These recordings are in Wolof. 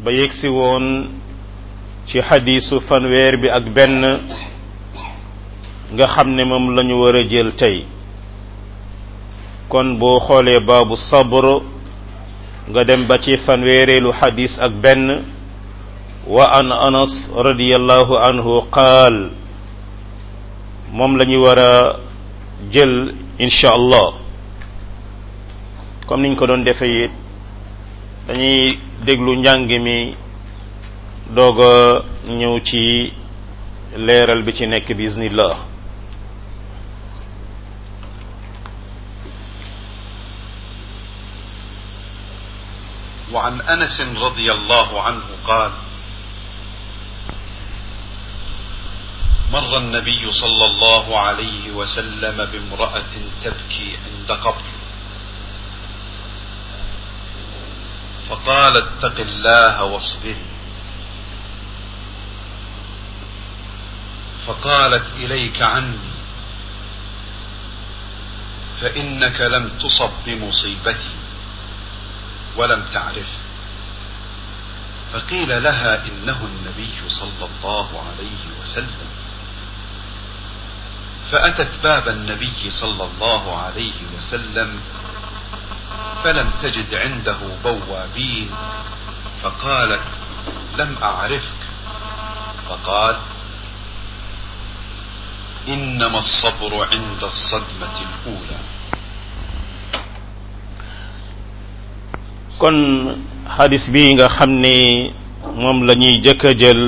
ba yegsi woon ci xadiisu fanweer bi ak benn nga xam ne moom lañu war a jël tey kon boo xoolee baabu sabr nga dem ba ci fanweereelu xadis ak benn wa an anas radiyallahu anhu qaal moom la ñu war a jël insha allah comme niñ ko doon defee it dañuy déglu njàng mi doog a ñëw ci leeral bi ci nekk biiznillah وعن انس رضي الله عنه قال مر النبي صلى الله عليه وسلم بامراه تبكي عند قبر فقال اتق الله واصبري فقالت اليك عني فانك لم تصب بمصيبتي ولم تعرف فقيل لها انه النبي صلى الله عليه وسلم فاتت باب النبي صلى الله عليه وسلم فلم تجد عنده بوابين فقالت لم اعرفك فقال انما الصبر عند الصدمه الاولى kon xadis bi nga xam ne moom la ñuy jëkk a jël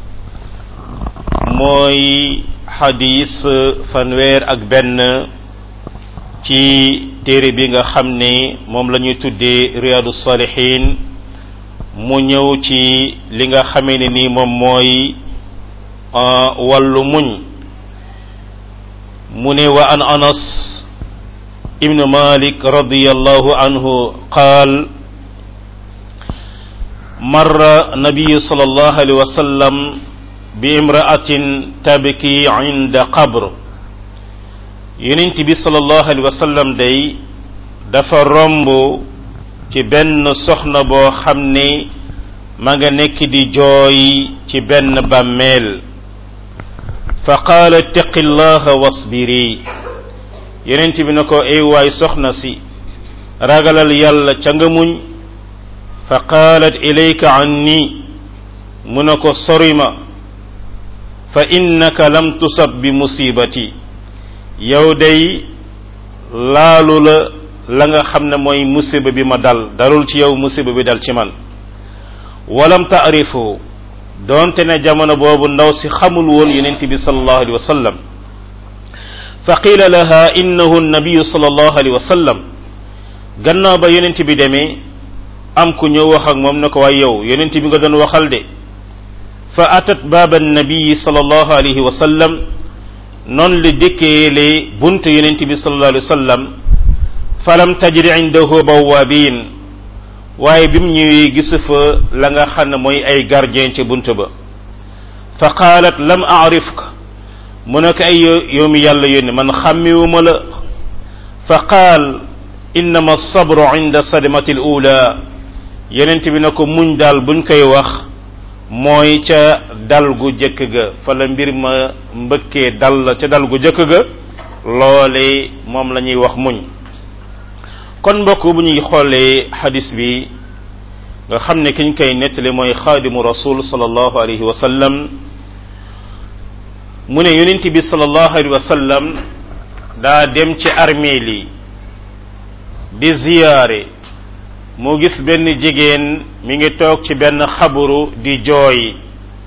mooy xadis fanweer ak benn ci téere bi nga xam ne moom la ñuy tuddee riyaadu salihin mu ñëw ci li nga xamee ne ni moom mooy wàllu muñ mu ne wa an anas ibnu malik radiyallahu anhu qaal مر النبي صلى الله عليه وسلم بامرأة تبكي عند قبر يننت بي صلى الله عليه وسلم دي dafa romb ci benn soxna boo xam ne ma nga nekk di jooy ci benn bàmmeel fa qaala ittaqi llaha wasbiri yonent bi na ko ay waay soxna si ragalal yàlla ca nga muñ fa qaalat ilayka anni mu ne ko sori ma fa innaka lam tusab bi musibati yow day laalu la la nga xam ne mooy musiba bi ma dal dalul ci yow musiba bi dal ci man walam taarifu doonte ne jamono boobu ndaw si xamul woon yonent bi sallallahu alayhi wa sallam fa qiila laha innahu nabiyu sallallahu alayhi wa sallam gannaaw ba yonent bi demee am ku ñëw wax ak moom ne ko waay yow yonent bi nga doon waxal de fa atat baaba nabii sallallahu alayhi wa sallam noonu la dikkeele buntu yonent bi sallallahu alayhi wa sallam falam tajri indahu bawabin waaye bi mu ñëwee gisu fa la nga xam ne mooy ay gardien ca bunt ba fa qaalat lam arifka mu ne ko ay yow mi yàlla yónni man xàmmiwuma la fa qaal innama sabru inda sadmati al ula yenent bi na ko muñ daal buñ koy wax mooy ca dal gu jëkk ga fa la mbir ma mbëkkee dal la ca dal gu jëkk ga loole moom la ñuy wax muñ kon mbokk bu ñuy xoolee xadis bi nga xam ne kiñ koy nettali mooy xaadimu rasul sallallahu alayhi wa sallam mu ne yonent bi sallallahu alayhi wa sallam daa dem ci armeel yi di ziyaare mu gis benn jigéen mi ngi toog ci benn xaburu di jooy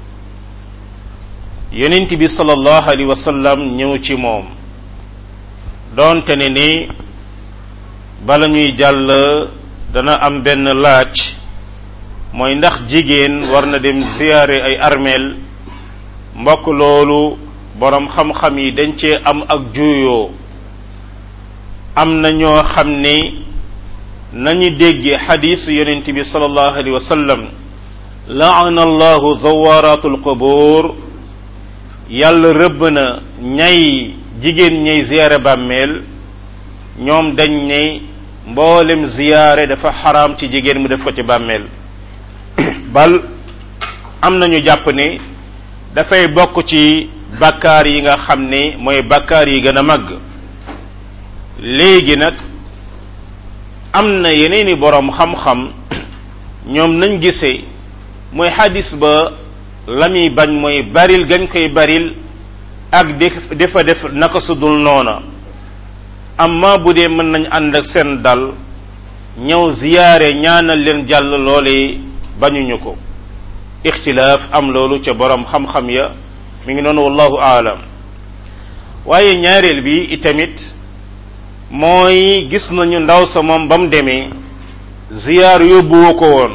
yonent bi sallallahu alayhi wa sallam ñëw ci moom doonte ne ni bala ñuy jàll dana am benn laaj mooy ndax jigéen war na dem ziyaare ay armeel mbokk loolu boroom xam-xam yi dañ cee am ak juuyoo am na ñoo xam ne nañu dégge xadiisu yonent bi sallallahu alayhi wa sallam laana allahu zawaratul qubur yàlla rëbb na ñay jigéen ñay ziyaare bàmmeel ñoom dañ ne mboolem ziyaare dafa xaraam ci jigéen mu def ko ci bàmmeel bal am nañu jàpp ne dafay bokk ci bakkaar yi nga xam ne mooy bakkaar yi gën a màgg léegi nag am na yeneeni boroom xam-xam ñoom nañ gisee mooy xadis ba la muy bañ mooy baril gañ koy baril ak di dafa def naka su dul noona amma bu dee mën nañ ànd ak seen dal ñëw ziyaare ñaanal leen jàll loole bañuñu ko ixtilaaf am loolu ca boroom xam-xam ya mi ngi noonu wallahu aalam waaye ñaareel bi itamit mooy gis nañu ndaw sa moom ba mu demee ziyaar yóbbuwu ko woon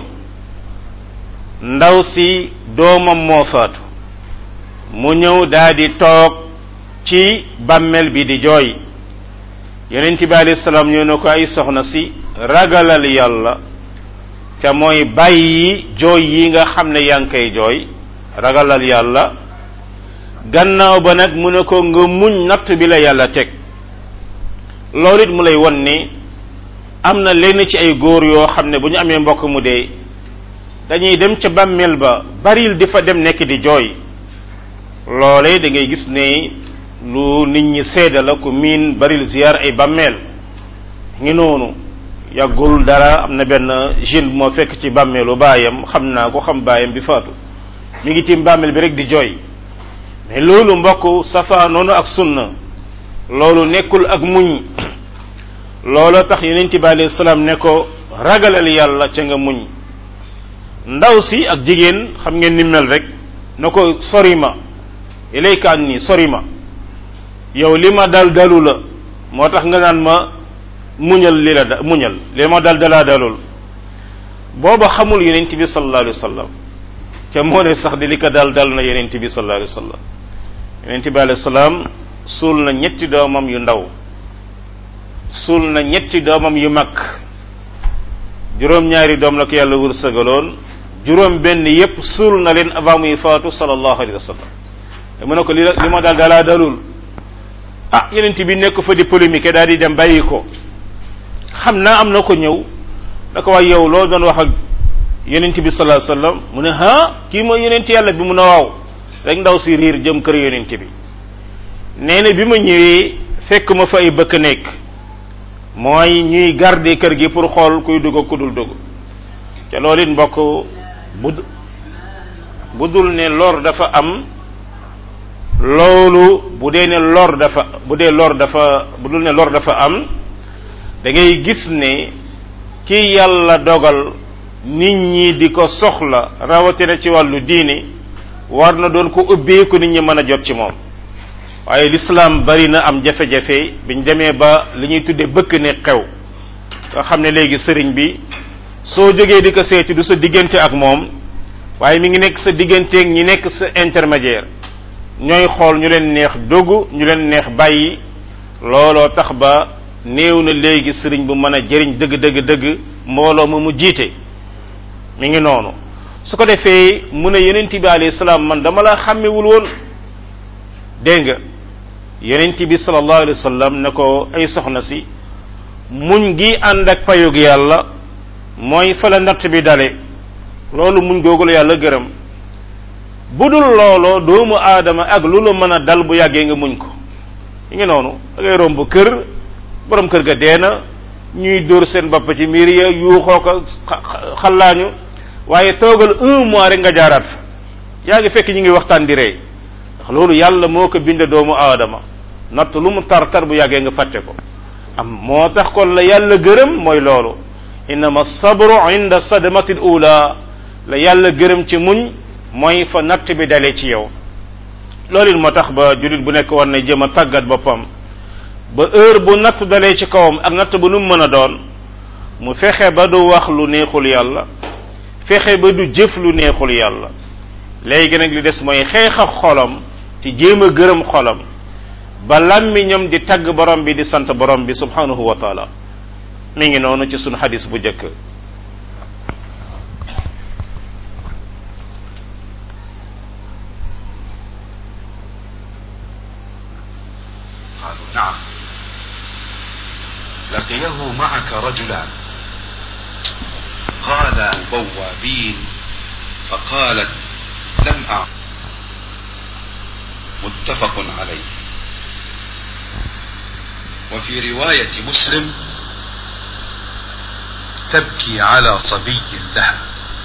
ndaw si doomam moo faatu mu ñëw daldi toog ci bàmmeel bi di jooy yonent bi alayhi salaam ñëw na ko ay soxna si ragalal yàlla te mooy bàyyi jooy yi nga xam ne yaa ngi koy jooy ragalal yàlla gannaaw ba nag mu ne ko nga muñ natt bi la yàlla teg loolu it mu lay won ni am na lenn ci ay góor yoo xam ne bu ñu amee mbokk mu dee dañuy dem ca bàmmeel ba baril di fa dem nekk di jooy loole da ngay gis ne lu nit ñi seeda la ku miin baril ziyaar ay bàmmeel ngi noonu yàggul dara am na benn jeune bu moo fekk ci bàmmeelu baayam xam naa ko xam baayam bi faatu mi ngi ci bàmmeel bi rek di jooy mais loolu mbokk safa noonu ak sunna loolu nekkul ak muñ looloo tax yonent bi alayhi salaam ne ko ragalal yàlla ca nga muñ ndaw si ak jigéen xam ngeen ni mel rek na ko sori ma ilayka anni sori ma yow li ma dal dalu la moo tax nga naan ma muñal li la da muñal li ma dal dalaa dalul booba xamul yonent bi sallallahu alayhi wa sallam ca moo ne sax di li ko dal dal na yonent bi sallallahu alayhi wa sallam yonent bi alayhi salaam suul na ñetti doomam yu ndaw suul na ñetti doomam yu mag juróom-ñaari doom la ko yàlla wërsëgaloon juróom benn yépp suul na leen avant muy faatu sallallahu alayhi wa sallam mu ne ko li li ma daal dalaa dalul ah yeneen bi nekk fa di polémique daal di dem bàyyi ko xam naa am na ko ñëw da ko wax yow loo doon wax ak yeneen bi sallallahu alayhi wa sallam mu ne ah kii mooy yeneen yàlla bi mu ne waaw rek ndaw si riir jëm kër yeneen bi nee na bi ma ñëwee fekk ma fa ay bëkk nekk mooy ñuy garder kër gi pour xool kuy dugg ku dul dugg te loolu it mbokk bu bu dul ne lor dafa am loolu bu dee ne lor dafa bu dee lor dafa bu dul ne lor dafa am da ngay gis ne ki yàlla dogal nit ñi di ko soxla rawatina ci wàllu diini war na doon ko ubbeeku nit ñi mën a jot ci moom waaye l'islam bari na am jafe-jafe biñ demee ba li ñuy tuddee bëkk ne xew nga xam ne léegi sëriñ bi soo jógee di ko seeti du sa diggante ak moom waaye mi ngi nekk sa digganteeg ñi nekk sa intermédiaire ñooy xool ñu leen neex dogu ñu leen neex bàyyi looloo tax ba néew na léegi sëriñ bu mën a jëriñ dëgg dëgg dëgg mbooloo ma mu jiite mi ngi noonu su ko defee mu ne yonent bi alayhi salaam man dama la xàmmewul woon dégg nga yonent bi sallallahu alayhi wa sallam ne ko ay soxna si muñ gi ànd ak payug yàlla mooy fa la natt bi dale loolu muñ googu la yàlla gërëm bu dul looloo doomu aadama ak lu la mën a dal bu yàggee nga muñ ko yi ngi noonu da ngay romb kër borom kër ga dee na ñuy dóor seen bopp ci miir ya yuuxoo ko xallaañu waaye toogal un mois rek nga jaaraat fa yaa ngi fekk ñu ngi waxtaan di rey ndax loolu yàlla moo ko bind doomu aadama natt lu mu tar tar bu yàggee nga fàtte ko am moo tax kon la yàlla gërëm mooy loolu innama sabru inda sadmati ula la yàlla gërëm ci muñ mooy fa natt bi dalee ci yow loolu it moo tax ba jullit bu nekk war na jëm a tàggat boppam ba heure bu natt dalee ci kawam ak natt bu nu mu mën a doon mu fexe ba du wax lu neexul yàlla fexe ba du jëf lu neexul yàlla léegi nag li des mooy xeex ak xolam ci jéem a gërëm xolam ba làmmiñam di tagg borom bi di sant borom bi subhanahu wa taala mi ngi noonu ci sunu xadis bu njëkk قالوا نعم لقيه معك رجلان قال بوابين قالت لم أعلم متفق عليه وفي رواية مسلم تبكي على صبي لها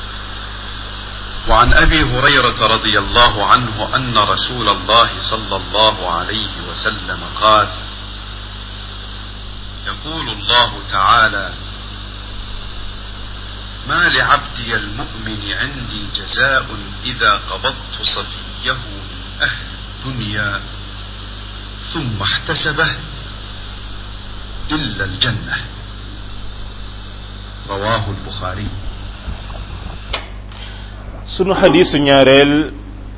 وعن ابي هريره رضي الله عنه ان رسول الله صلى الله عليه وسلم قال يقول الله تعالى ما لعبدي المؤمن عندي جزاء اذا قبضت صفيه من اهل الدنيا ثم احتسبه الا الجنه رواه البخاري sunu xadiisu ñaareel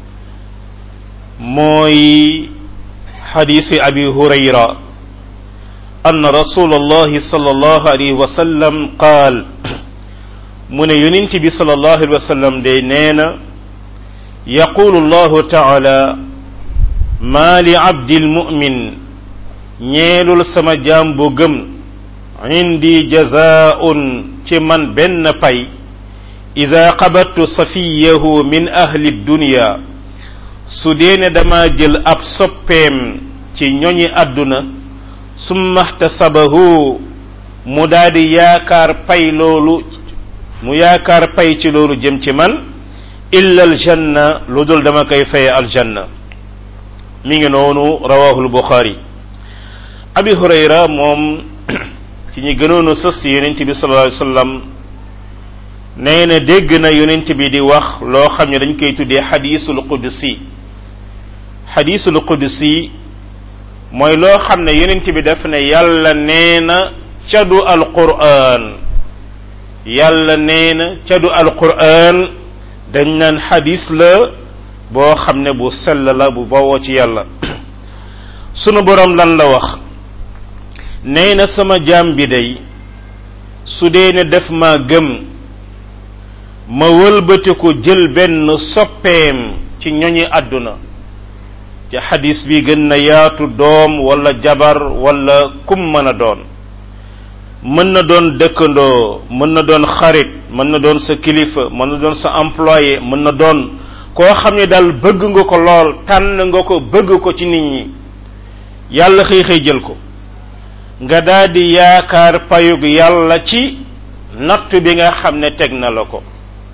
mooy xadiisi abi hurayra أن رسول الله صلى الله عليه وسلم قال من يننتي بي صلى الله عليه وسلم دي نينا يقول الله تعالى ما لعبد المؤمن ñeelul sama jaam bu gëm indi jazaa'un ci man benn pay ida qabattu safiyahu min ahli dunya su deene dama jël ab soppeem ci ñoñi àdduna summa ihtasabahu mu daldi yaakaar pay loolu mu yaakaar pay ci loolu jëm ci man illa aljanna lu dul dama koy faye aljanna mi ngi noonu rawahu albuxaari abi hurayra moom ci ñi gënoon a sës ci yonent bi sallallahu alayhi wasallam nee na dégg na yonent bi di wax loo xam ne dañ koy tuddee xadiisul qudsi xadiisul qudsi mooy loo xam ne yonent bi daf ne yàlla nee na cadu alquran yàlla nee na cadu alquran dañ naan xadis la boo xam ne bu sell la bu bawoo ci yàlla sunu borom lan la wax nee na sama jaam bi day su dee ne def ma gëm ma wëlbatiku jël benn soppeem ci ñoñi àdduna ci xadis bi gën na yaatu doom wala jabar wala kum mën a doon mën na doon dëkkandoo mën na doon xarit mën na doon sa kilifa mën na doon sa employé mën na doon koo xam ne daal bëgg nga ko lool tànn nga ko bëgg ko ci nit ñi yàlla xëy xëy jël ko nga daldi yaakaar payug yàlla ci natt bi nga xam ne teg na la ko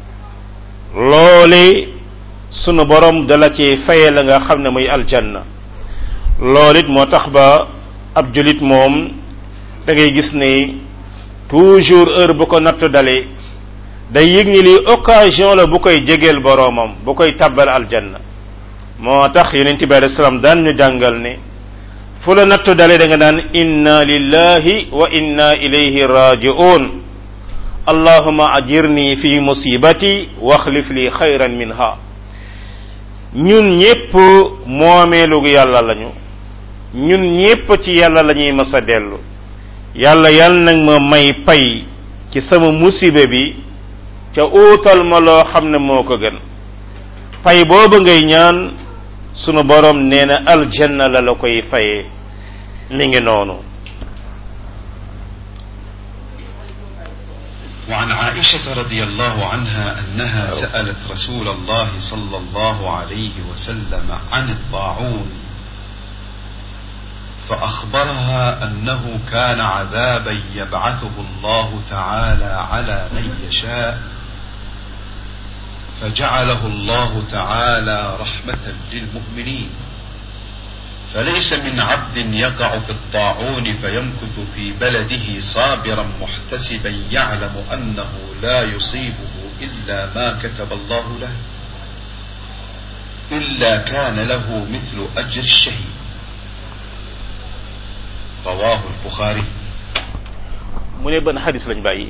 loole sunu borom dala ci faye la nga xam ne muy aljanna loolu it moo tax ba ab julit moom da ngay gis ni toujours heure bu ko natt dalee day yëg ni li occasion la bu koy jegeel boroomam bu koy tabbal aljanna moo tax yonent bi alayhi salaam daan ñu jàngal ne fu la nattu dalee da nga daan inna lillahi wa inna ilayhi raji'un allahuma ajirni fi musibati waxlif li xayran minha ñun ñépp moomeelu yàlla lañu ñun ñépp ci yàlla la ñuy mës a dellu yàlla yàlla nag ma may pay ci sama musiba bi ca uutal ma loo xam ne moo ko gën pay booba ngay ñaan sunu borom nee na aljanna la la koy fayee mi ngi noonu وعن عائشة رضي الله عنها أنها سألت رسول الله صلى الله عليه وسلم عن الطاعون فأخبرها أنه كان عذابا يبعثه الله تعالى على من يشاء فجعله الله تعالى رحمة للمؤمنين فليس من عبد يقع في الطاعون فيمكث في بلده صابرا محتسبا يعلم انه لا يصيبه الا ما كتب الله له الا كان له مثل اجر الشهيد رواه البخاري mu ne ban xadis lañ bàyyi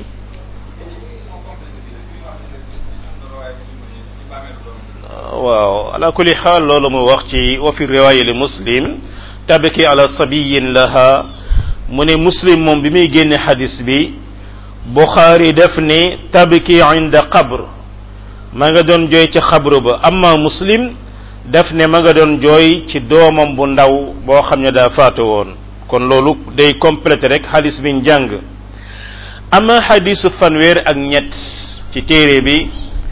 waaw ala kulli xaal loolu mu wax ci wa fi riwaaya li muslim tabki ala sabiyin laha mu ne muslim moom bi muy génne xadis bi buxaari def ne tabki inda qabr ma nga doon jooy ci xabru ba amma muslim def ne ma nga doon jooy ci doomam bu ndaw boo xam ne daa faatu woon kon loolu day complété rek xadis bi njàng amma xadisu fanweer ak ñett ci téere bi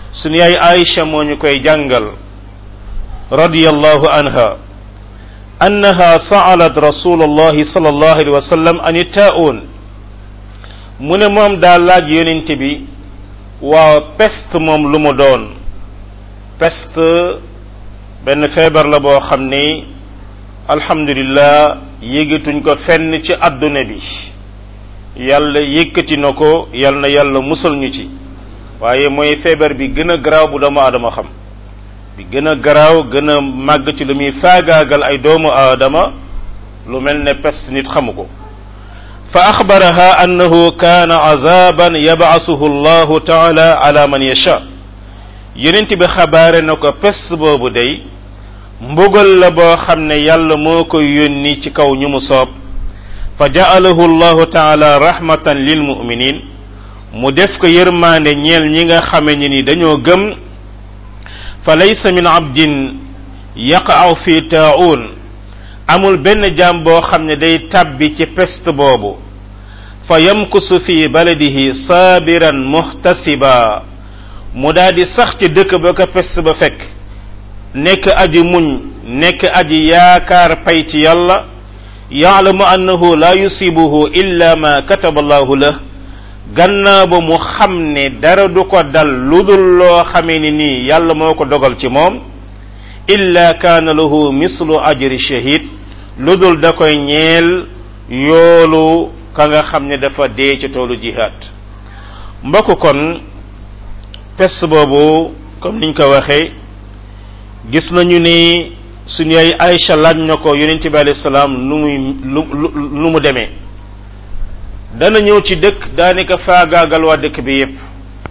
sunu yaay Aïcha moo ñu koy jàngal radiyallahu anha annaha sa'alat rasulullahi sallallahu alayhi wa sallam an taa'un mu ne moom daa laaj yonent bi waaw peste moom lu mu doon peste benn feebar la boo xam ni alhamdulillah yëgatuñ ko fenn ci àdduna bi yàlla yëkkati na ko yal na yàlla musal ñu ci waaye mooy feebar bi gën a garaaw bu doomu aadama xam bi gën a garaaw gën a màgg ci lu muy faagaagal ay doomu aadama lu mel ne peste nit xamu ko fa axbaraha annahu kaana azaban yabasuhu allahu taala ala man yasha yonent bi xabaare na ko peste boobu day mbugal la boo xam ne yàlla moo koy yónni ci kaw ñu mu soob fa ja'alahu allahu taala rahmatan lil muminin mu def ko yërmaande ñeel ñi nga xame ni ni dañoo gëm fa laysa min abdin yaqa'u fi taa'un amul benn jaam boo xam ne day tàbbi ci peste boobu fa yamkusu fi baladihi saabiran muhtasiba mu daal di sax ci dëkk ba ko peste ba fekk nekk aji muñ nekk aji yaakaar pay ci yàlla yaalamu annahu la yusibuhu illa ma kataba allahu la gannaaw ba mu xam ne dara du ko dal lu dul loo xamee ni nii yàlla moo ko dogal ci moom illa kaana lahu mislu ajri shahid lu dul da koy ñeel yoolu ka nga xam ne dafa dee ci toolu jihaad mbokk kon peste boobu comme niñ ko waxee gis nañu ni suñu ay Aïcha laaj na ko yonent bi alayhi salaam nu muy lu lu mu demee dana ñëw ci dëkk daanaka faagaagal waa dëkk bi yépp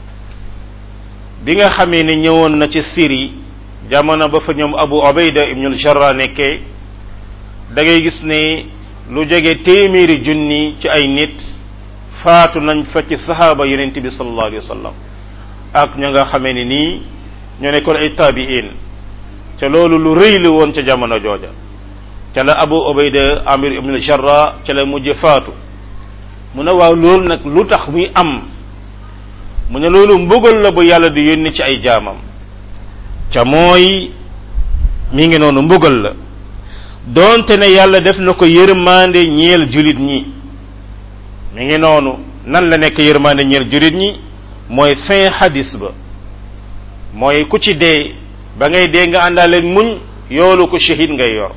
bi nga xamee ni ñëwoon na ci Syrie jamono ba fa ñoom Abu Ubayda ibnul Jarrah nekkee da ngay gis ne lu jege téeméeri junni ci ay nit faatu nañ fa ci sahaaba yonent bi sallallahu alayhi wa sallam ak ña nga xamee ni nii ñoo nekkoon ay taabiin ca loolu lu rëy la woon ca jamono jooja ca la Abu Ubayda Amir ibnul Jarrah ca la mujj faatu mu ne waaw loolu nag lu tax muy am mu ne loolu mbugal la bu yàlla di yónni ci ay jaamam ca mooy mi ngi noonu mbugal la doonte ne yàlla def na ko yërmande ñeel julit ñi mi ngi noonu nan la nekk yërmande ñeel julit ñi mooy fin hadis ba mooy ku ci dee ba ngay dee nga àndaale muñ yoolu ko shahid ngay yor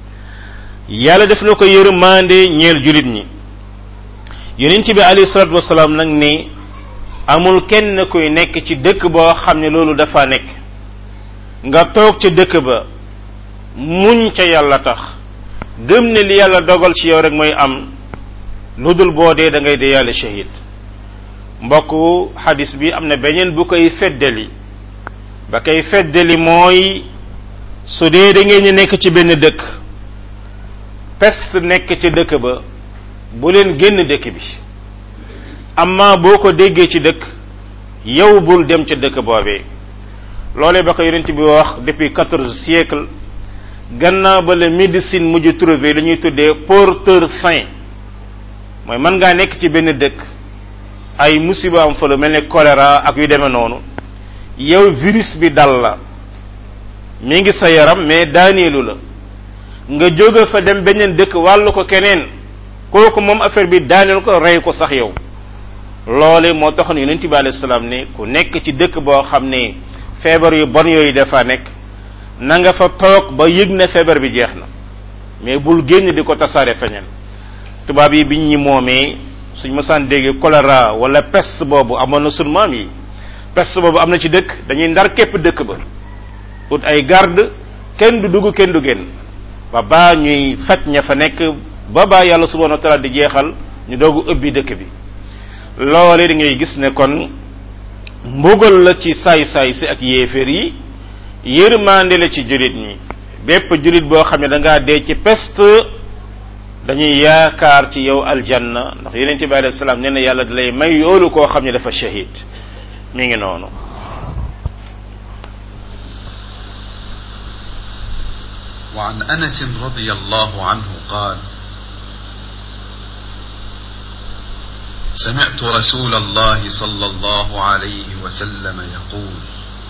yàlla def na ko yërmande ñeel julit ñi yonent bi alayhi salatu wasalaam nag ni amul kenn kuy nekk ci dëkk boo xam ne loolu dafa nekk nga toog ca dëkk ba muñ ca yàlla tax gëm ne li yàlla dogal ci yow rek mooy am lu dul boo dee da ngay dee yàlla shahid mbokk xadis bi am na beneen bu koy feddali ba koy feddali mooy su dee da ngeen ñu nekk ci benn dëkk peste nekk ci dëkk ba bu leen génn dëkk bi amma boo ko déggee ci dëkk yow bul dem ca dëkk boobee loolee ba ko yonent bi wax depuis quatorze siècle gannaaw ba la médecine mujj trouvé li ñuy tuddee porteur sain mooy mën ngaa nekk ci benn dëkk ay musiba am fa lu mel ne choléra ak yu demee noonu yow virus bi dal la mi ngi sa yaram mais daaneelu la nga jóge fa dem beneen dëkk wàllu ko keneen kooku moom affaire bi daaneel ko rey ko sax yow loole moo taxoon yonent bi alayhi salaam ne ku nekk ci dëkk boo xam ne feebar yu bon yooyu dafa nekk na nga fa toog ba yëg na feebar bi jeex na mais bul génn di ko tasaare feñen tubaab yi biñ ñi moomee suñ mësaan dégg choléra wala peste boobu amoon na sun maam yi peste boobu am na ci dëkk dañuy ndar képp dëkk ba ut ay garde kenn du dugg kenn du génn ba baa ñuy faj ña fa nekk ba baa yàlla subhanahu wa taala di jeexal ñu doogu ëbbi dëkk bi loole da ngay gis ne kon mbugal la ci saay-saay si ak yéeféer yi yërmande la ci julit ñi bépp julit boo xam ne da ngaa dee ci peste dañuy yaakaar ci yow aljanna ndax yonente bi alayhi salaam nee na yàlla da lay may yoolu koo xam ne dafa shahid mi ngi noonu وعن انس رضي الله عنه قال سمعت رسول الله صلى الله عليه وسلم يقول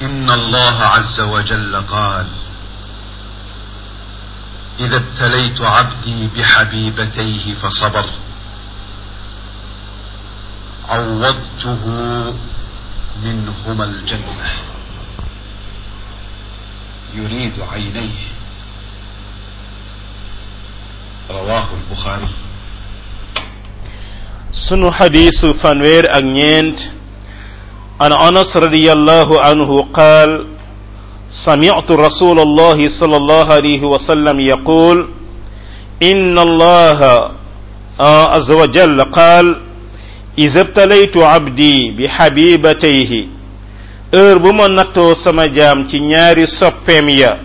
إن الله عز وجل قال إذا ابتليت عبدي بحبيبتيه فصبر عوضته منهما الجنة يريد عينيه رواه البخاري sunu xadiisu fanweer ak ñeent an anas radiyallahu anhu qaal سمعت رسول الله صلى الله عليه وسلم يقول إن الله عز وجل قال إذا ابتليت عبدي بحبيبتيه heure bu ma nattoo sama jaam ci ñaari soppeem ya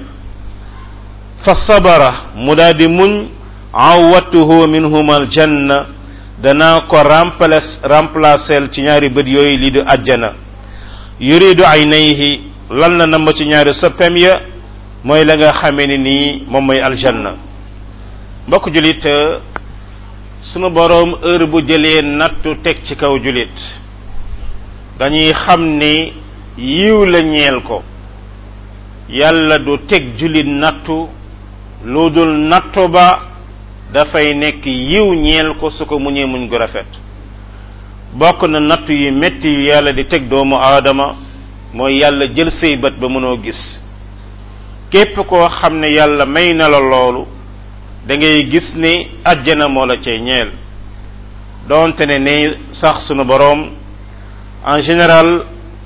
fa sabara mu daal di muñ awattuhu minhuma aljanna danaa ko remplace remplacer ci ñaari bët yooyu li du àjjana yuridu aynayhi lan la namm ci ñaari soppeem ya mooy la nga xamee ni nii moom mooy aljanna mbokk julit sunu boroom heure bu jëlee nattu teg ci kaw julit dañuy xam ni yiw la ñeel ko yàlla du teg julit nattu lu dul nattu ba dafay nekk yiw ñeel ko su ko muñee muñ gu rafet bokk na nattu yi metti yu yàlla di teg doomu aadama mooy yàlla jël say bët ba mënoo gis képp koo xam ne yàlla may na la loolu da ngay gis ni àjjana moo la cay ñeel doonte ne ne sax sunu boroom en général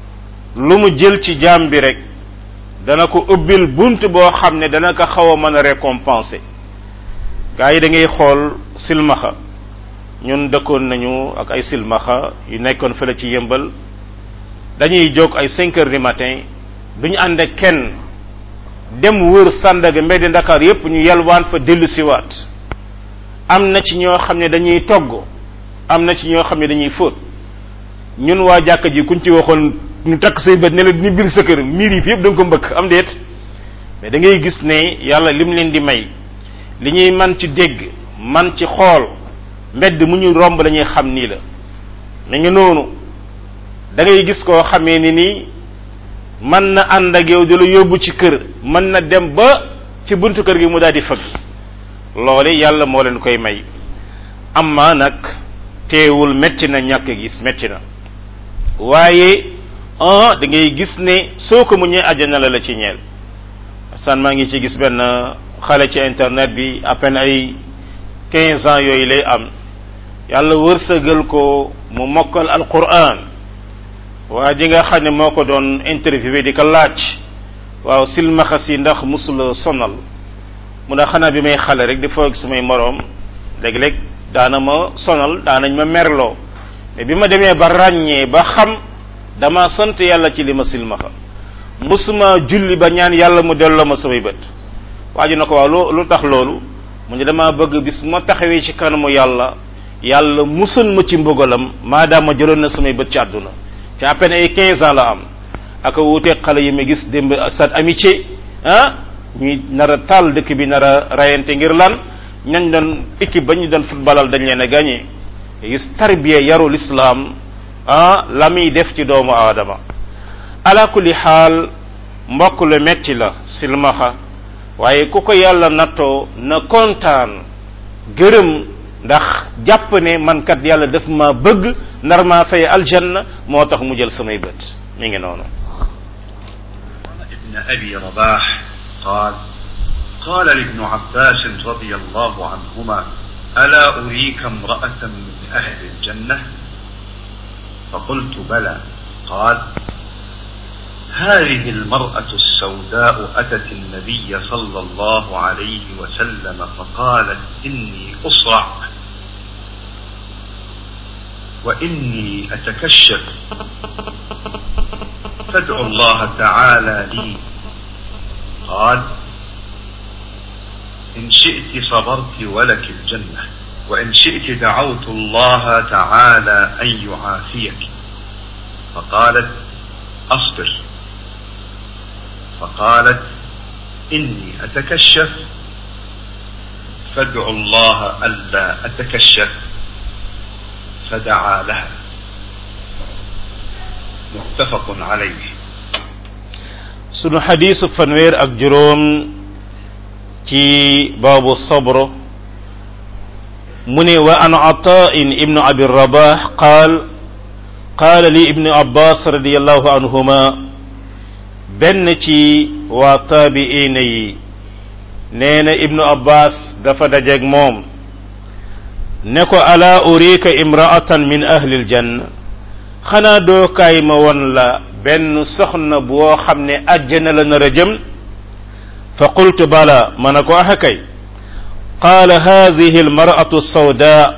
lu mu jël ci jaam bi rek dana ko ubbil bunt boo xam ne dana ko xaw a mën a récompenser gaa yi da ngay xool silmaxa ñun dëkkoon nañu ak ay silmaxa yu nekkoon fële ci yëmbal dañuy jóg ay cinq heures du matin duñu ànd ak kenn dem wër Sandaga mbedd Ndakaar yépp ñu yalwaan fa dellu siwaat am na ci ñoo xam ne dañuy togg am na ci ñoo xam ne dañuy fóot ñun waa jàkka ji kuñ ci waxoon ñu takk say bët ne la ñu biir sa kër miir yi fi yëpp da nga ko mbëkk am déet mais da ngay gis ne yàlla lim leen di may li ñuy man ci dégg man ci xool mbedd mu ñu romb dañuy xam nii la mi ngi noonu da ngay gis koo xamee ni nii mën na ànd ak yow di la yóbbu ci kër mën na dem ba ci buntu kër gi mu daal di fëgg loole yàlla moo leen koy may amma nag teewul metti na ñàkk gis metti na waaye ah da ngay gis ne soo ko muñee àjjana la la ci ñeel san maa ngi ci gis benn xale ci internet bi à peine ay quinze ans yooyu lay am yàlla wërsëgal ko mu mokkal alquran waa ji nga xam ne moo ko doon interviewé di ko laaj waaw silmaxa si ndax musula sonal mu ne xanaa bi may xale rek di foog samay moroom léeg-léeg daana ma sonal daanañ ma merloo mais bi ma demee ba ràññee ba xam dama sant yàlla ci li ma silmaxa musuma julli ba ñaan yàlla mu delloo ma samay bët waa ji na ko waaw lu lu tax loolu mu ne dama bëgg bis ma taxawee ci kanamu yàlla yàlla musal ma ci mbugalam maadaama jëloon na samay bët ci àdduna ci à peine ay 15 ans la am ak wuuteeg xale yi ma gis démb stade amitié ah ñuy nar a taal dëkk bi nar a rayante ngir lan ñañ doon équipe ba ñu doon footballal dañ leen a gagné gis tarbiya yaru l'islam ah la muy def ci doomu aadama ala kulli xaal mbokk lu metti la silmaxa waaye ku ko yàlla nattoo na kontaan gërëm ndax jàpp ne man kat yàlla daf ma bëgg nar maa fay aljanna moo tax mu jël samay bët mi ngi noonu ابن أبي رباح قال قال لابن عباس رضي الله عنهما ألا أريك امرأة من أهل الجنة فقلت بلى قال هذه المرأة السوداء أتت النبي صلى الله عليه وسلم فقالت إني أصرع وإني أتكشف فادعوا الله تعالى لي قال إن شئت صبرت ولك الجنة وإن شئت دعوت الله تعالى أن يعافيك فقالت أصبر فقالت إني أتكشف فادعوا الله ألا أتكشف فدعا لها متفق عليه sunu xadiisu fanweer ak juróom ci baabu sabr mu ne wa an atain ibnu abi rabah qaal qaala li ibnu abbas radiallahu anhuma benn ci waa taabiina yi nee na ibnu abbas dafa dajeeg moom ne ko ala urika imraatan min ahli aljanna xanaa doo kaay ma won la benn soxna boo xam ne àjjana la nar a jëm fa qultu bala ma ne ko axa kay qaala haadihi almaratu sawda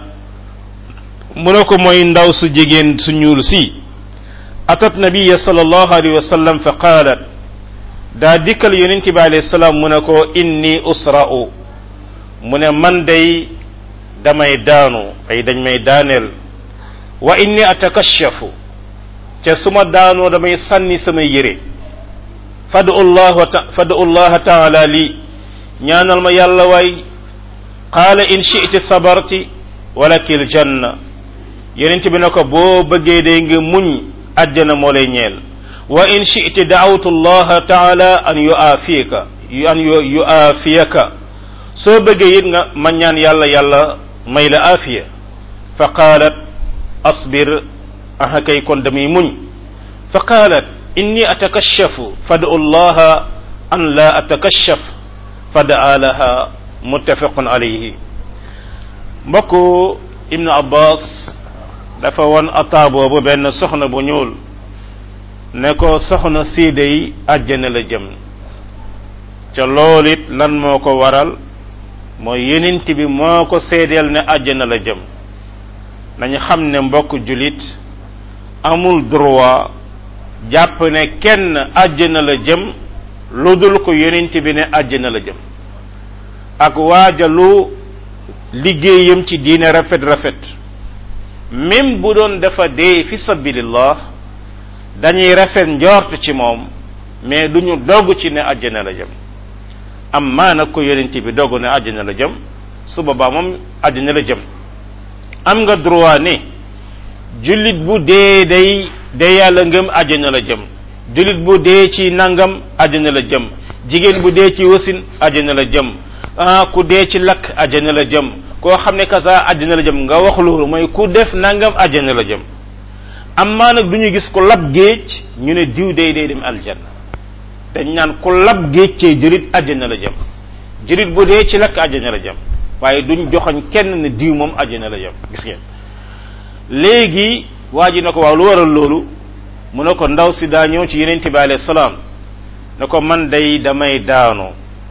mu ne ko mooy ndaw su jigéen su ñuul si atat nabiya sallallahu alayhi wa sallam fa qaalat daa dikkal yonent bi alayhi salaam mu ne ko inni usra'u mu ne man day damay daanu ay dañ may daaneel wa inni atakashafu te su ma daanoo damay sànni samay yére fadu allah fadu allah taala li ñaanal ma yàlla waay qaala in shi'ti sabarti walakil janna yonent bi ne ko boo bëggee day nga muñ àjjana moo lay ñeel wa in shi'ti da'awtu allah taala an yu'afiyaka an yu'afiyaka soo bëggee it nga ma ñaan yàlla yàlla may la afiya fa qaalat asbir aha kay kon damay muñ fa qaalat inni atakashafu fad'u allaha an la atakashaf fadaa laha muttafaqun alayhi mbokku ibnu abbas dafa won ataa boobu benn soxna bu ñuul ne ko soxna siide yi àjjana la jëm ca loolu it lan moo ko waral mooy yenent bi moo ko seedeel ne àjjana la jëm nañu xam ne mbokk julit amul droit jàpp ne kenn àjjana la jëm lu dul ko yenent bi ne àjjana la jëm ak waajalu liggéeyam ci diine rafet rafet même bu doon dafa dee fi sabilillah dañuy rafet njort ci moom mais duñu dogg ci ne àjjana la jëm am maa nag ko yonent bi dogg ne àjjana la jëm su boobaa moom àjjana la jëm am nga droit ne jullit bu dee day de yàlla ngëm àjjana la jëm jullit bu dee ci nangam àjjana la jëm jigéen bu dee ci wasin àjjana la jëm ah ku dee ci lakk àjjana la jëm koo xam ne kasa àjjana la jëm nga wax loolu mooy ku def nangam àjjana la jëm am maa nag du ñu gis ku lab géej ñu ne diw day day dem aljanna dañ naan ku lab géej cee julit àjjana la jëm julit bu dee ci lakk àjjana la jëm waaye duñ joxoñ kenn ne diw moom àjjana la jëm gis ngeen léegi waa ji na ko waaw lu waral loolu mu ne ko ndaw si daa ñëw ci yenente bi alayhi salaam ne ko man day damay daanu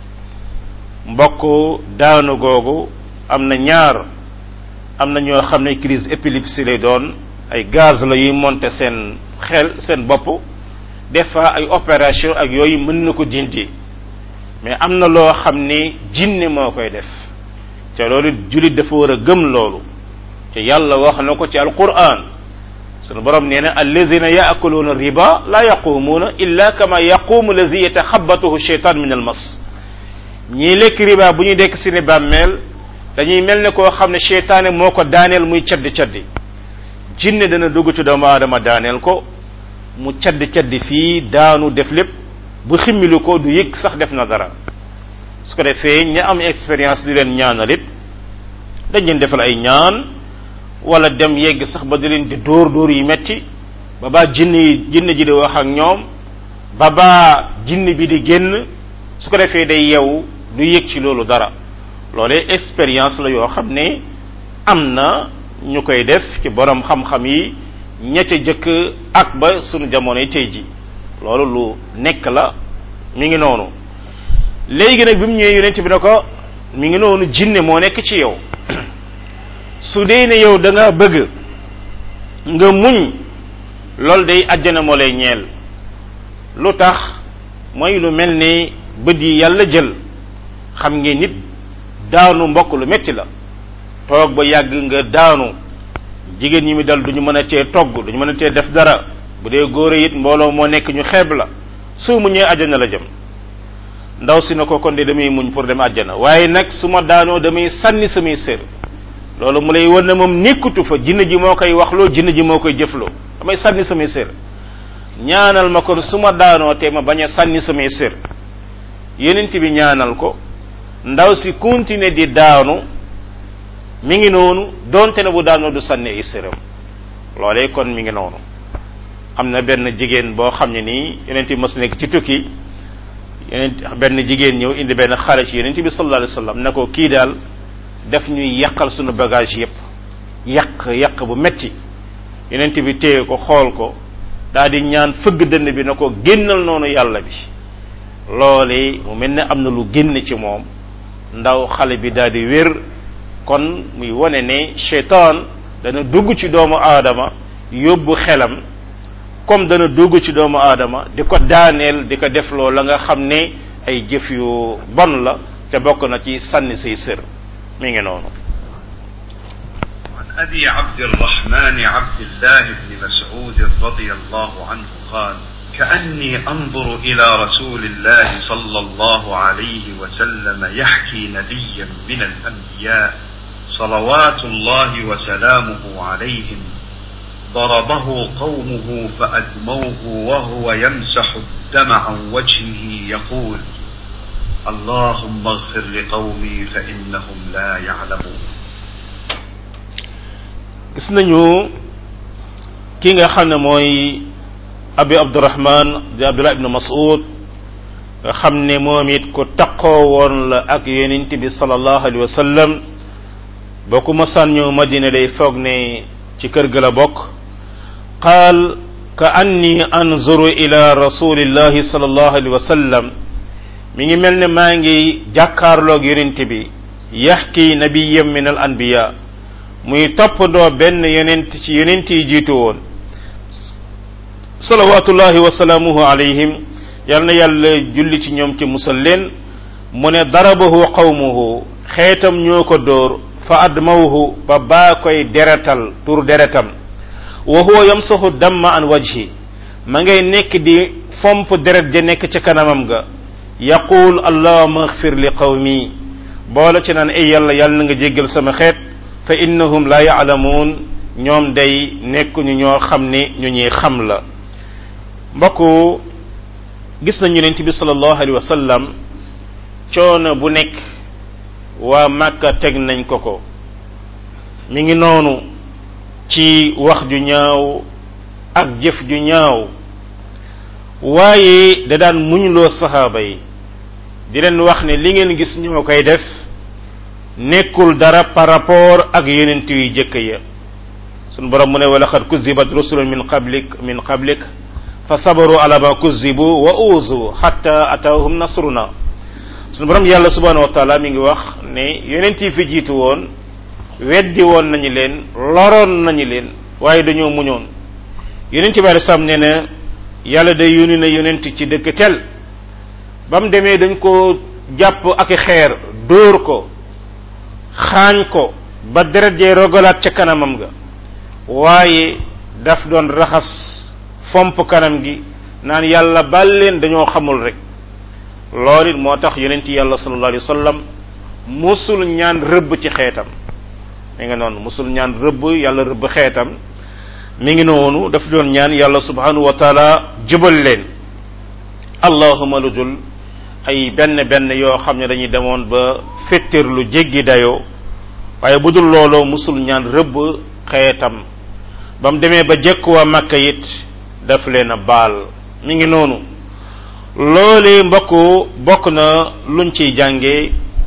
mbokk daanu googu am na ñaar am na ñoo xam ne crise épilepsie lay doon ay gaz la yuy monter seen xel seen bopp des fois ay opération ak yooyu mën na ko dindi mais am na loo xam ni jinne moo koy def te loolu jullit dafa war a gëm loolu te yàlla wax na ko ci alquran sunu borom nee na allazina yaakuluuna riba la yaqumuuna illa kama yaqumu allazi yataxabatuhu sheytan min almas ñii lekk riba bu ñuy dekk si ne bàmmeel dañuy mel ne koo xam ne cheytaane moo ko daaneel muy caddi caddi jinne dana dugg ci doomu aadama daaneel ko mu caddi caddi fii daanu def lépp bu ximmilu ko du yëg sax def na dara su ko defee ña am expérience di leen ñaanal it dañ leen defal ay ñaan wala dem yegg sax ba di leen di dóor dóor yi metti ba baa jinne yi jinne ji di wax ak ñoom ba baa jinne bi di génn su ko defee day yeewu du yëg ci loolu dara loolee expérience la yoo xam ne am na ñu koy def ci borom xam-xam yi ña ca jëkk ak ba sunu jamono yi tey ji loolu lu nekk la mi ngi noonu léegi nag bi mu ñëwee yonent bi ne ko mi ngi noonu jinne moo nekk ci yow su dee ne yow da nga bëgg nga muñ loolu day àjjana moo lay ñeel lu tax mooy lu mel ni bët yi yàlla jël xam ngeen nit daanu mbokk lu metti la toog ba yàgg nga daanu jigéen ñi mi dal duñu mën a tee togg duñu mën a tee def dara bu dee góor it mbooloo moo nekk ñu xeeb la soo muñee àjjana la jëm ndaw si na ko kon de damay muñ pour dem àjjana waaye nag su ma daanoo damay sànni samay sér loolu mu lay wan ne moom nekkutu fa jinn ji moo koy waxloo jinn ji moo koy jëfloo damay sànni samay sér ñaanal ma kon su ma daanoo te ma bañ a sànni samay sër yonent bi ñaanal ko ndaw si continuer di daanu mi ngi noonu donte ne bu daanoo du sànni ay sëram loolee kon mi ngi noonu am na benn jigéen boo xam ne nii yonent bi mos nekk ci tukki yonent benn jigéen ñëw indi benn xale ci yonent bi sallallahu alayhi wasallam ne ko kii daal def ñuy yàqal sunu bagage yépp yàq yàq bu metti yonent bi téye ko xool ko daal di ñaan fëgg dënn bi na ko génnal noonu yàlla bi loole mu mel ne am na lu génn ci moom ndaw xale bi daal di wér kon muy wane ne cheytaan dana dugg ci doomu aadama yóbbu xelam comme dana dugg ci doomu aadama di ko daaneel di ko defloo la nga xam ne ay jëf yu bon la te bokk na ci sànni say sër mi ngi noonu عن أبي عبد الرحمن عبد الله بن مسعود رضي الله عنه قال كأني أنظر إلى رسول الله صلى الله عليه وسلم يحكي نبيا من الأنبياء صلوات الله وسلامه عليهم ضربه قومه فأدموه وهو يمسح الدم عن وجهه يقول اللهم اغفر لقومي فإنهم لا يعلمون gis nañu ki nga xam ne mooy abi abdurahman di abdullah ibnu mas'ud nga xam ne moom it ku taqoo woon la ak yonent bi sallallahu alayhi wa sallam boo ko masaan ñëw madina day foog ne ci kër ga la bokk qaal ka anni anzuru ila rasulillahi sallallahu alayhi wa sallam mi ngi mel ne maa ngi jàkkaarloog yonent bi yaxki nabiyyan min al anbiya muy toppandoo benn yonent ci yonent yi jiitu woon salawatullahi wa salaamuhu alayhim yal na yàlla julli ci ñoom ci musal leen mu ne darabahu qawmuhu xeetam ñoo ko dóor fa admawhu ba baa koy deretal tur deretam wa huwa yamsahu damma an wajhi ma ngay nekk di fomp deret ja nekk ca kanamam ga yaqul allahuma axfir li qawmi boole ci naan ay yàlla yàlla na nga jéggal sama xeet fa innahum la yaalamuun ñoom day nekkuñu ñoo xam ne ñu ñuy xam la mbokku gis nañu yonent bi sallallahu alayhi wa sallam coono bu nekk waa Màkka teg nañ ko ko mi ngi noonu ci wax ju ñaaw ak jëf ju ñaaw waaye da daan muñloo saxaaba yi di leen wax ne li ngeen gis ñoo koy def nekkul dara par rapport ak yonent yu jëkk ya sunu borom mu ne wa laqad kuzibat rusulun min qablik min qablik fa sabaru ala ma kuzibu wa uzu hatta atahum nasruna sunu borom yàlla subhanahu wa taala mi ngi wax ne yonent yi fi jiitu woon weddi woon nañu leen loroon nañu leen waaye dañoo muñoon yonent bi sam ne na yàlla day yónni na yonent ci dëkk tel ba mu demee dañ ko jàpp ak xeer dóor ko xaañ ko ba deret jee rogalaat ca kanamam ga waaye daf doon raxas fomp kanam gi naan yàlla bal leen dañoo xamul rek loolu it moo tax yonent yàlla sallallahu alayhi wa sallam musul ñaan rëbb ci xeetam mi ngi noonu musul ñaan rëbb yàlla rëbb xeetam mi ngi noonu daf doon ñaan yàlla subhanahu wa taala jubal leen allahuma lu dul ay benn benn yoo xam ne dañuy demoon ba fettir lu jéggi dayoo waaye bu dul looloo musul ñaan rëbb xeetam ba mu demee ba jekk waa Makka it daf leen a baal mi ngi noonu loolee mbokku bokk na luñ ciy jàngee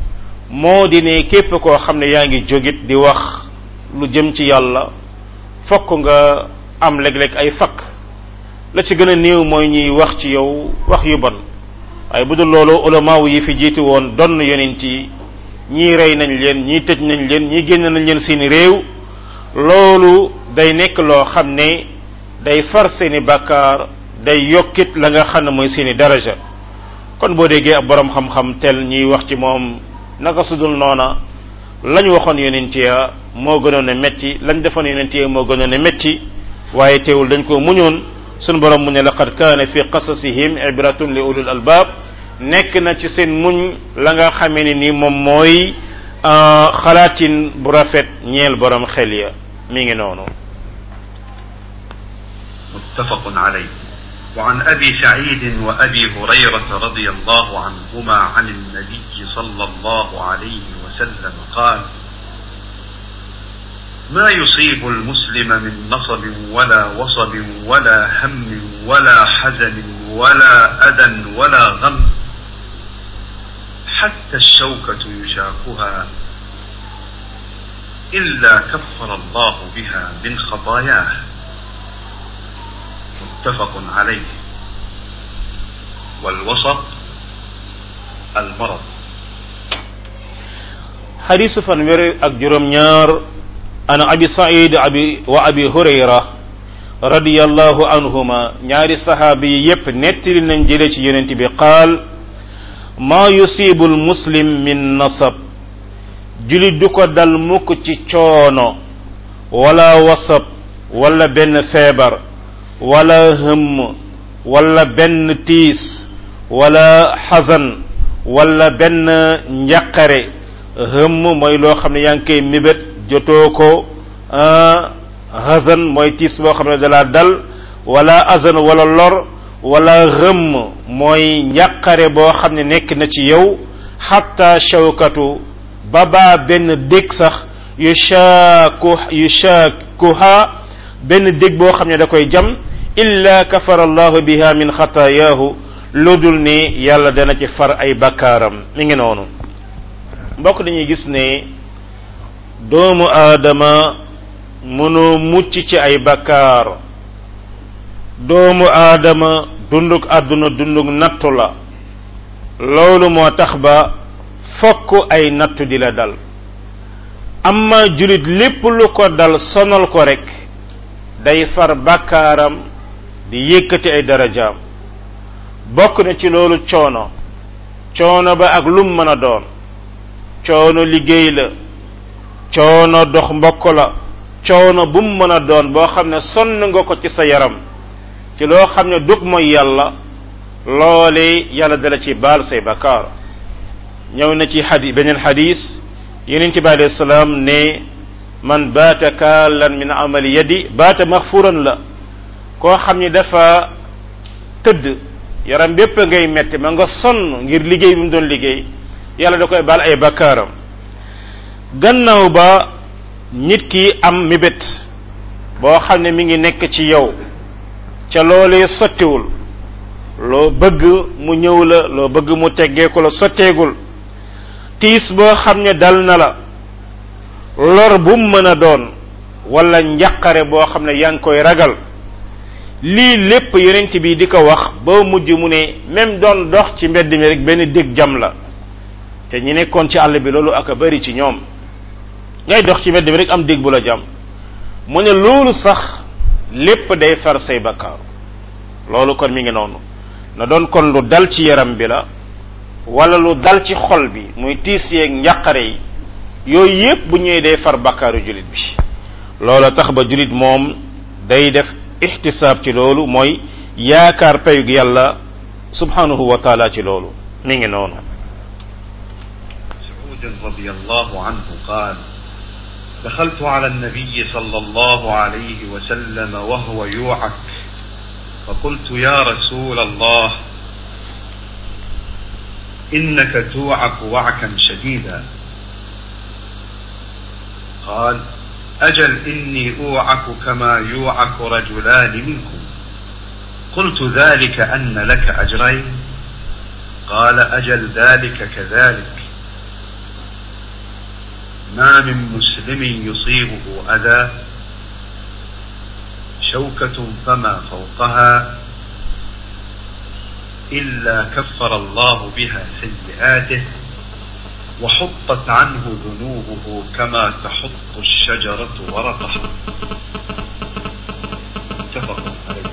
moo di ne képp koo xam ne yaa ngi jógit di wax lu jëm ci yàlla fokk nga am léeg-léeg ay fakk la ci gën a néew mooy ñuy wax ci yow wax yu bon waaye bu dul loolu ulamaaw yi fi jiitu woon donn yonent yi ñii rey nañ leen ñii tëj nañ leen ñii génn nañ leen seeni réew loolu day nekk loo xam ne day far seeni bàkkaar day yokkit la nga xam ne mooy seeni daraja kon boo déggee ab borom xam-xam tel ñuy wax ci moom naka sudul noona lañ waxoon yonent ya moo gënoon a metti lañ defoon yonent ya moo gënoon a metti waaye teewul dañ ko muñoon sunu borom mu ne laqad kaana fi qasasihim ibratun li ulul albab nekk na ci seen muñ la nga xamee ne ni moom mooy xalaatin bu rafet ñeel borom xel ya mi ngi noonu متفق عليه وعن أبي سعيد وأبي هريرة رضي الله عنهما عن النبي صلى الله عليه وسلم قال ما يصيب المسلم من نصب ولا وصب ولا هم ولا حزن ولا أذى ولا غم حتى الشوكة يشاكها إلا كفر الله بها من خطاياه متفق عليه والوسط المرض حديث فنور أكجرم نار أنا أبي سعيد أبي وأبي هريرة رضي الله عنهما نار صحابي يب نتل ننجلة ينتي بقال ما يصيب المسلم من نصب جلي دوكو دال موك تي تشونو ولا وصب ولا بن فيبر ولا هم ولا بن تيس ولا حزن ولا بن njaqare hëmm mooy loo xam ne yaa ngi koy mébét jotoo ko hazan mooy tiis boo xam ne dalaa dal wala azan wala lor wala hëmm mooy njaqare boo xam ne nekk na ci yow xatta shawkatu ba baa benn dég sax yu shaaku yu shaakuha benn dég boo xam ne da koy jam illa kafara allahu biha min xataayaahu lu dul ni yàlla dana ci far ay bakkaaram mi ngi noonu mbokk dañuy gis ne doomu aadama mënoo mucc ci ay bakkaar doomu aadama dunduk àdduna dunduk nattu la loolu moo tax ba fokk ay nattu di la dal amma julit lépp lu ko dal sonal ko rek day far bakkaaram di yëkkati ay darajaam bokk na ci loolu coono coono ba ak lum mën a doon coono liggéey la coono dox mbokk la coono bu mu mën a doon boo xam ne sonn nga ko ci sa yaram ci loo xam ne dug mooy yàlla loole yàlla dala ci baal say bakkaar ñëw na ci xadi beneen xadis yonente bi alayhi salaam ne man baata kaalan min amali yadi baata maxfuran la koo xam ni dafa tëdd yaram bépp ngay metti ma nga sonn ngir liggéey bi mu doon liggéey yàlla da koy baal ay bakkaaram gannaaw ba nit ki am mébét boo xam ne mi ngi nekk ci yow ca loolee sottiwul loo bëgg mu ñëw la loo bëgg mu teggeeku la sotteegul tiis boo xam ne dal na la lor bu mu mën a doon wala njaqare boo xam ne yaa ngi koy ragal lii lépp yonent bi di ko wax ba mujj mu ne même doon dox ci mbedd mi rek benn dég jam la te ñi nekkoon ci àll bi loolu ak a bari ci ñoom ngay dox ci mbedd mi rek am dég bu la jam mu ne loolu sax lépp day far say bakkaar loolu kon mi ngi noonu na doon kon lu dal ci yaram bi la wala lu dal ci xol bi muy tiis yeeg njàqare yi yooyu yépp bu ñëwee day far bakkaaru julit bi loola tax ba julit moom day def ixtisaab ci loolu mooy yaakaar payug yàlla subhanahu wa taala ci loolu mi ngi noonu مسعود رضي الله عنه قال دخلت على النبي صلى الله عليه وسلم وهو يوعك فقلت يا رسول الله إنك توعك وعكا شديدا قال أجل إني أوعك كما يوعك رجلان منكم قلت ذلك أن لك أجرين قال أجل ذلك كذلك ما من مسلم يصيبه أذى شوكة فما فوقها إلا كفر الله بها سيئاته وحطت عنه ذنوبه كما تحط الشجرة ورقها متفق عليه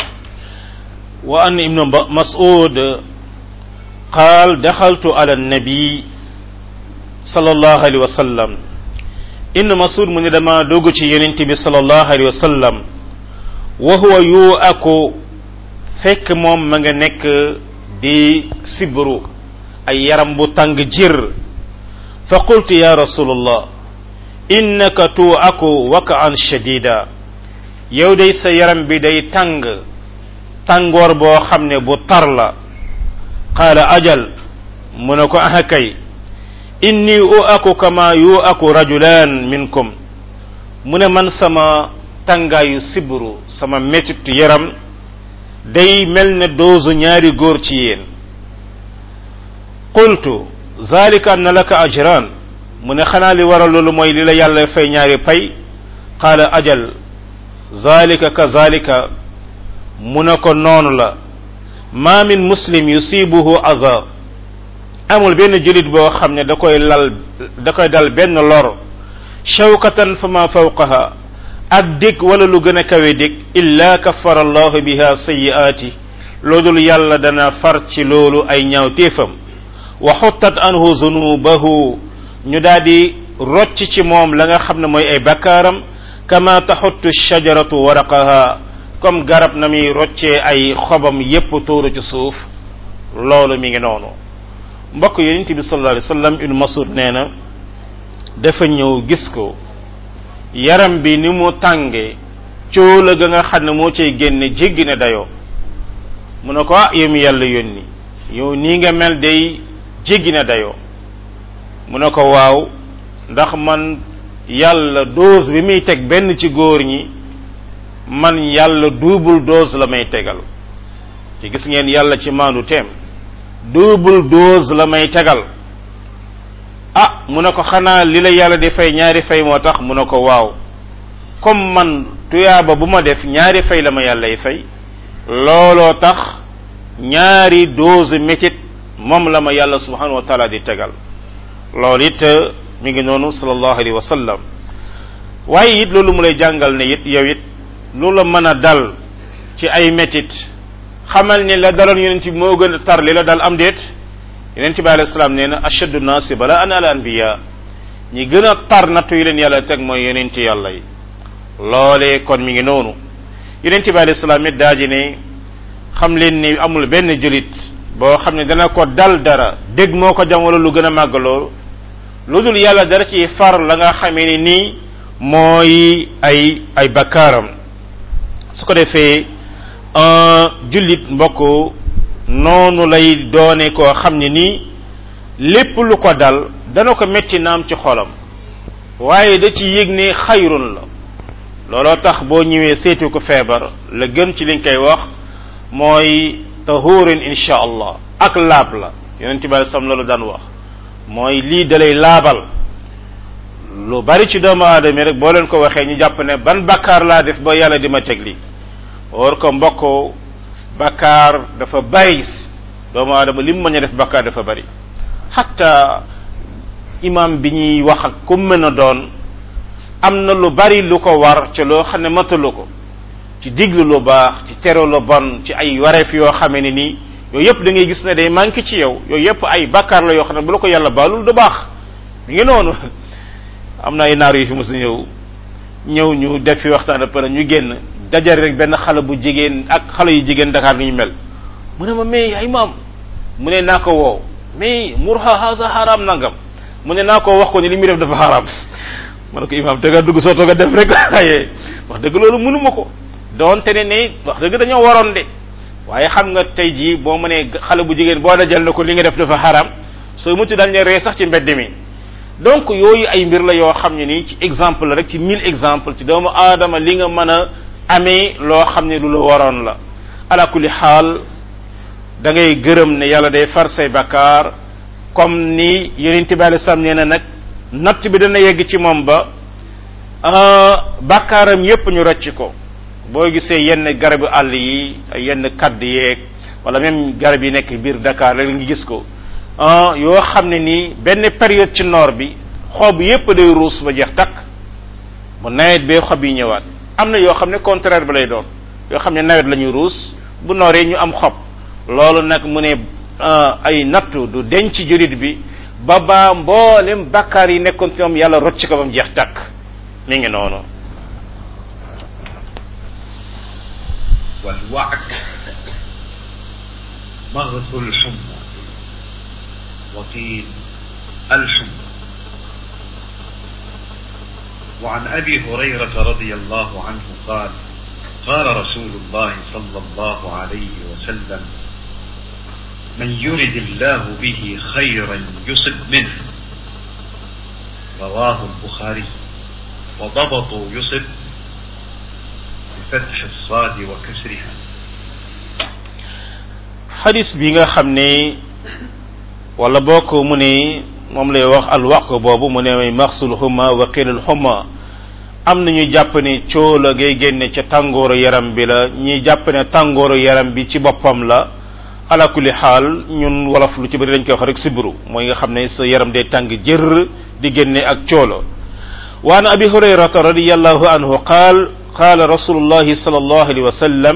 وأن ابن مسعود قال دخلت على النبي صلى الله عليه وسلم إن مسعود من لما دوغتي ينتبه صلى الله عليه وسلم وهو يوأك fekk moom ma nga nekk di sibru ay yaram bu tàng jir fa qultu ya rasulullah innaka tu'aku waka'an shadida yow day sa yaram bi day tàng tàngoor boo xam ne bu tar la qaala ajal mu ne ko aha kay inni u aku kama yu aku rajulan minkum mu ne man sama tàngaayu sibru sama métitu yaram day mel ne doosu ñaari góor ci yéen qultu zalika anna laka ajran mu ne xanaa li waral loolu mooy li la yàlla fay ñaari pay qaala ajal zalika ka zalika mu ne ko noonu la ma min muslim yusibuhu aza amul benn julit boo xam ne da koy lal da koy dal benn lor shawkatan fa ma fawqaha ak dig wala lu gën a kawe dig illa kaffara allahu biha sayiaati loodul yàlla dana far ci loolu ay ñaawteefam wa xuttat anhu zunubahu ñu daal di rocc ci moom la nga xam ne mooy ay bakkaaram kama taxuttu shajaratu waraqaha comme garab na muy roccee ay xobam yépp tuuru ci suuf loolu mi ngi noonu mbokk yonent bi sallallahu alayhi wasallam ibn Mas'ud nee na dafa ñëw gis ko yaram bi ni mu tànge cóola ga nga xam ne moo cay génne jéggi ne dayoo mu ne ko ah yow mi yàlla yónni yow nii nga mel day jéggi ne dayoo mu ne ko waaw ndax man yàlla dose bi muy teg benn ci góor ñi man yàlla double dose la may tegal ci gis ngeen yàlla ci maandu teem double dose la may tegal ah mu ne ko xanaa li la yàlla di fay ñaari fay moo tax mu ne ko waaw comme man tuyaaba bu ma def ñaari fay la ma yàllay fay looloo tax ñaari dose métit moom la ma yàlla subhanahu wa taala di tegal loolu it mi ngi noonu sallallahu alayhi wa sallam waaye it loolu mu lay jàngal ne it yow it lu la mën a dal ci ay métit xamal ni la daloon yonent bi moo gën a tar li la dal am déet yonent bi alayhi salaam nee na ashaddu naasi bala an al anbiya ñi gën a tar nattu yi leen yàlla teg mooy yonent yàlla yi loolee kon mi ngi noonu yonent bi alayhi salaam it daa ji ne xam leen ni amul benn julit boo xam ne dana ko dal dara dégg moo ko jam wala lu gën a màgg loolu lu dul yàlla dara ci far la nga xamee ni nii mooy ay ay bakkaaram su ko defee jullit mbokk noonu lay doone koo xam ne nii lépp lu ko dal dana ko metti naam ci xolam waaye da ci yëg ne xayrun la looloo tax boo ñëwee seetu ko feebar la gën ci liñ koy wax mooy tahurin insha allah ak laab la yonent bi sam loolu daan wax mooy lii dalay laabal lu bari ci doomu aadama rek boo leen ko waxee ñu jàpp ne ban bakkaar laa def ba yàlla di ma teg lii war ko mbokk bakkaar dafa bari doomu aadama lim mën a def bakkaar dafa bari xatta imam bi ñuy wax ak ku mën a doon am na lu bari lu ko war ci loo xam ne matalu ko ci diglu lu baax ci tere lu bon ci ay wareef yoo xamee ne nii yooyu yëpp da ngay gis ne day manqué ci yow yooyu yëpp ay bakkaar la yoo xam ne bu la ko yàlla baalul du baax mi ngi noonu am na ay naar yu fi mos a ñëw ñëw ñu def fi waxtaan pare ñu génn dajale rek benn xale bu jigéen ak xale yu jigéen Dakar ni ñu mel mu ne ma mais ay maam mu ne naa ko woo mais murha haza haram nangam mu ne naa ko wax ko ni li muy def dafa haram ma ne ko imaam te nga dugg soo toog a def rek waaye wax dëgg loolu mënuma ko doonte ne ne wax dëgg dañoo waroon de waaye xam nga tey jii boo mënee xale bu jigéen boo dajal na ko li nga def dafa haram soo mucc dañ ne ree sax ci mbedd mi donc yooyu ay mbir la yoo xam ne nii ci exemple la rek ci mille exemple ci doomu aadama li nga mën a amee loo xam ne lu la waroon la ala kulli xaal da ngay gërëm ne yàlla day far say bakkaar comme ni yonente bi alei salaam nee na nag natt bi dana yegg ci moom ba bakkaaram yépp ñu rocc ko boo gisee yenn garabu àll yi ay yenn kadd yeeg wala même garab yi nekk biir Dakar rek nga gis ko yoo xam ne nii benn période ci noor bi xob yépp day ruus ba jeex takk bu nawet bee xob yi ñëwaat am na yoo xam ne contraire ba lay doon yoo xam ne nawet la ñuy ruus bu nooree ñu am xob loolu nag mu ne ay nattu du denc jurit bi ba baa mboolem bakkaar yi nekkoon ci moom yàlla rocc ko ba mu jeex takk mi ngi noonu والوعك مغث الحمى وقيل الحمى وعن ابي هريره رضي الله عنه قال قال رسول الله صلى الله عليه وسلم من يرد الله به خيرا يصب منه رواه البخاري وضبطوا يصب بفتح الصاد وكسرها xadis bi nga xam ne wala bokk mu ne moom lay wax alwaq boobu mu ne may maxsul xuma wa qilal xuma am na ñu jàpp ne coo la ngay génne ca tàngooru yaram bi la ñi jàpp ne tàngooru yaram bi ci boppam la ala kulli xaal ñun wolof lu ci bëri dañ koy wax rek sibru mooy nga xam ne sa yaram day tàng jër di génne ak coolo wa an abi hurayrata radiallahu anhu qaal qaala rasulullahi sallallahu alayhi wa sallam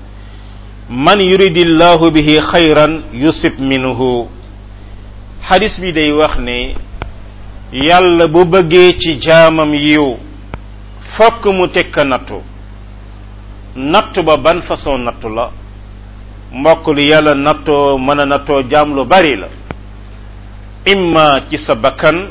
man yuridi llahu bihi xayran yusib minhu xadis bi day wax ne yàlla bu bëggee ci jaamam yiw fokk mu tekka nattu nattu ba ban façon nattu la mbokk li yàlla nattoo mën a nattoo jaam lu bari la imma ci sa bakkan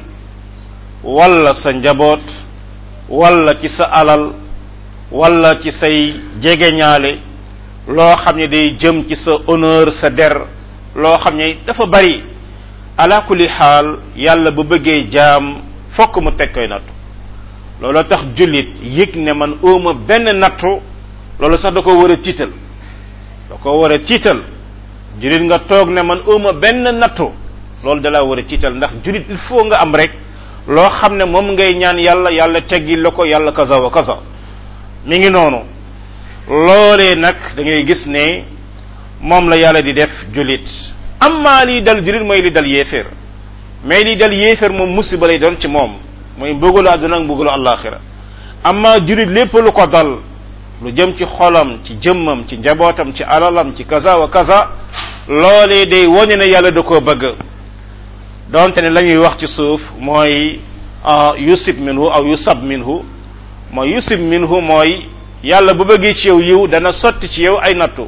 walla sa njaboot walla ci sa alal walla ci say jegeñaale loo xam ne day jëm ci sa honneur sa der loo xam ne dafa bari ala kulli xaal yàlla bu bëggee jaam fokk mu teg koy nattu loolu tax jullit yëg ne man óoma benn nattu loolu sax da ko war a tiital da ko war a tiital jullit nga toog ne man óoma benn nattu loolu da laa war a tiital ndax jullit il faut nga am rek loo xam ne moom ngay ñaan yàlla yàlla teggi la ko yàlla kaza wa kaza mi ngi noonu loolee nag da ngay gis ne moom la yàlla di def jullit amma lii dal jullit mooy li dal yéeféer mais li dal yéeféer moom musiba lay doon ci moom mooy mbugalu àdduna ak mbugalu àllaaxira amma jullit lépp lu ko dal lu jëm ci xolam ci jëmmam ci njabootam ci alalam ci kaza wa kaza loolee day wone ne yàlla da koo bëgg donte ne la ñuy wax ci suuf mooy yusib minhu aw yusab minhu mooy yusib minhu mooy yàlla bu bëggee ci yow yiw dana sotti ci yow ay nattu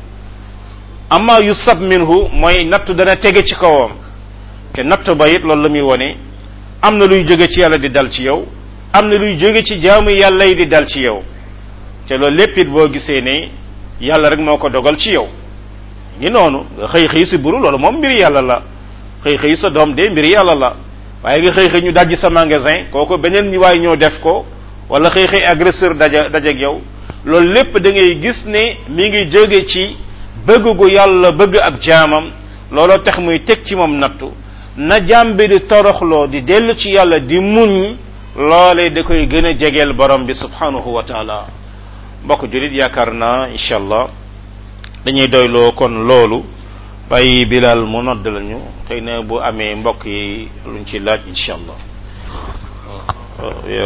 amma yusab minhu mooy nattu dana tege ci kawam te nattu ba it loolu la muy wone am na luy jóge ci yàlla di dal ci yow am na luy jóge ci jaamu yàlla yi di dal ci yow te loolu lépp it boo gisee ne yàlla rek moo ko dogal ci yow ngi noonu nga xëy xëy si buru loolu moom mbiri yàlla la xëy xëy sa doom de mbiri yàlla la waaye nga xëy xëy ñu dajji sa magasin kooku beneen ñi waaye ñoo def ko wala xëy xëy agresseur daja dajeeg yow loolu lépp da ngay gis ne mi ngi jóge ci bëgg gu yàlla bëgg ab jaamam looloo tax muy teg ci moom nattu na jaam bi di toroxloo di dellu ci yàlla di muñ loolee da koy gën a jegeel borom bi subhanahu wa taala mbokk julit yaakaar naa incha allah dañuy doyloo kon loolu bàyyi bilal mu nodd lañu xëy na bu amee mbokk yi luñ ci laaj incha allah